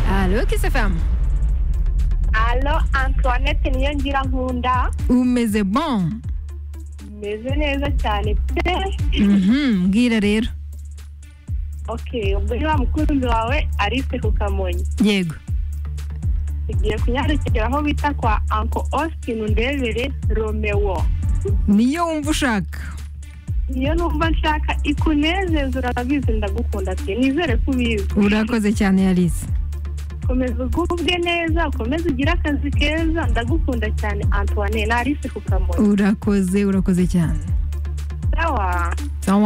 XFM. Alo Antoinette niyo ngira nkunda umeze bon meze neza cyane pe Mhm, mbwira rero ok ubwo niba mukunzi wawe Alice ku kamonyi yego tugiye kunyarukira aho bita kwa Uncle Austin ndebere Romeo niyo wumva ushaka iyo numva nshaka ikunezeza urabizi ndagukunda pe nizere ko ubizi urakoze cyane yarisi komeza ugubwe neza ukomeze ugire akazi keza ndagukunda cyane Antoine na Alice ku kamonyi urakoze urakoze cyane sawa